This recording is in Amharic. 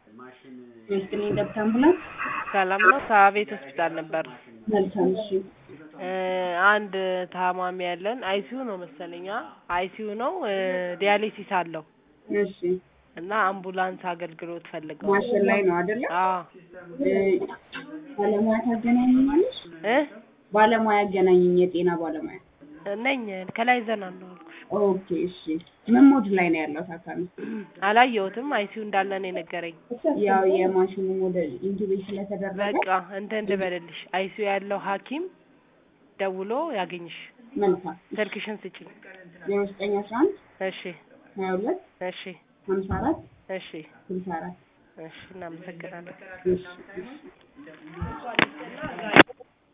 ይስጥልኝ ገብታ አምቡላንስ ሰላም ነው። ከቤት ሆስፒታል ነበር። መልካም እሺ እ አንድ ታማሚ ያለን አይሲዩ ነው መሰለኛ አይሲዩ ነው እ ዲያሊሲስ አለው እሺ እና አምቡላንስ አገልግሎት ፈልገው ማሽን ላይ ነው አይደለ አዎ እ ባለሙያ ታገናኘኛለሽ እ ባለሙያ አገናኘኝ የጤና ባለሙያ ነኝ ከላይ ዘና ነው አልኩሽ። ኦኬ እሺ ምን ሞድ ላይ ነው ያለው ታካሚ አላየሁትም አይሲዩ እንዳለ ነው የነገረኝ። ያው የማሽኑ ሞዴል ኢንቱቤት ስለተደረገ በቃ እንትን ልበልልሽ አይሲዩ ያለው ሐኪም ደውሎ ያገኝሽ። መልካም ስልክሽን ስጪኝ። ዜሮ ዘጠኝ አስራ አንድ እሺ ሀያ ሁለት እሺ ሀምሳ አራት እሺ ስልሳ አራት እሺ እናመሰግናለን። እሺ እሺ